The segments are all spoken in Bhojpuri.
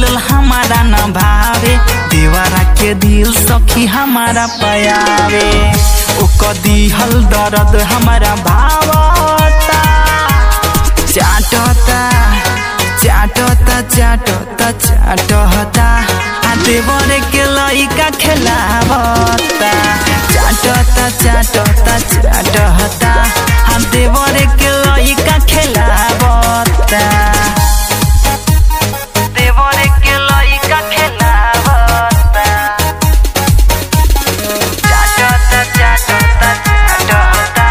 मिलल हमारा न भावे देवरा के दिल सखी हमारा पयावे ओकर दिहल दर्द हमारा भावता चाटता चाटता चाटता चाटता आ देवर के लइका खेलावता चाटता चाटता चाटता आ देवर के लइका खेलावता देवर के लइका खेलावता चाटता चाटता चाटता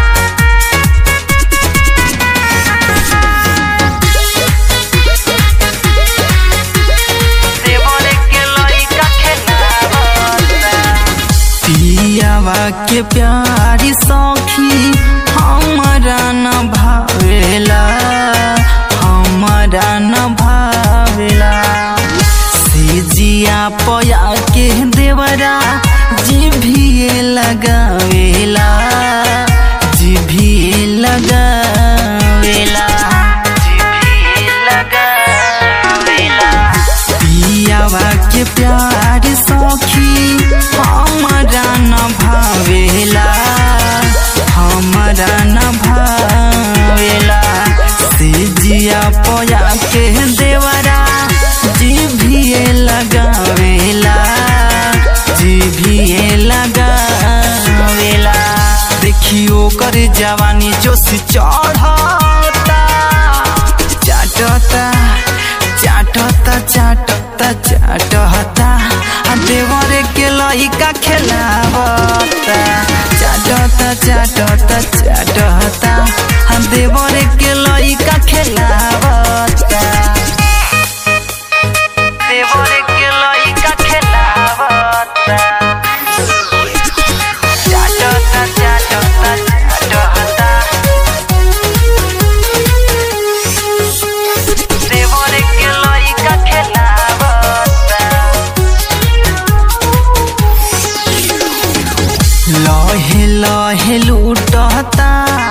देवर के लइका खेलावता पियावा के प्यारी सखी हमारा न भावेला हमारा न भावेला सिजिया पया के देवरा जिभिए लगावेला जिभिए लगावेला जिभिए लगावेला पियावा के प्यार सखी हमारा न भावेला हमारा न भावेला सिजिया पया के देवरा जिभिए लगावेला जिभिए लगावेला देखियो कर जवानी जोश चढ़ता चाटता चाटता चाटता चाटता आ देवर के लइका खेलावता चाटता चाटता चाटता आ देवर के लइका खेलावता देवर के लइका खेलावता चाटता चाटता चाटता देवर के लइका खेलावता लहे लहे लूटता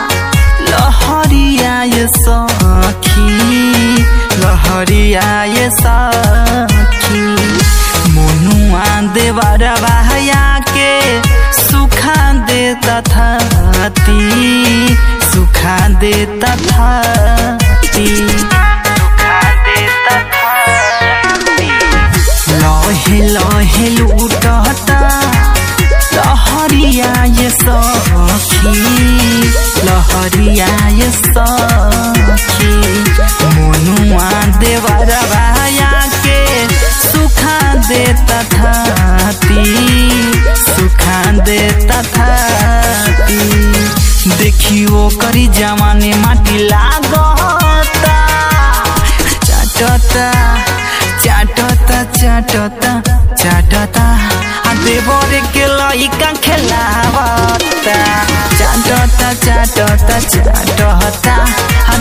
लहरियाय सखी लहरियाय सखी मनुआ देवर बहया के सुखा दे तथाती सुखा दे तथाती सुखा दे तथाती लहे लहे लूटता लहरिया ये सखी लहरिया ये सखी मनुआ देवर बाया के सुखा दे तथाती सुखा दे तथाती देखियो करी जमाने माटी लागता चाटता चाटता चाटता चाटता आ देवर के लइका खेलावता चाटता चाटता चाटता आ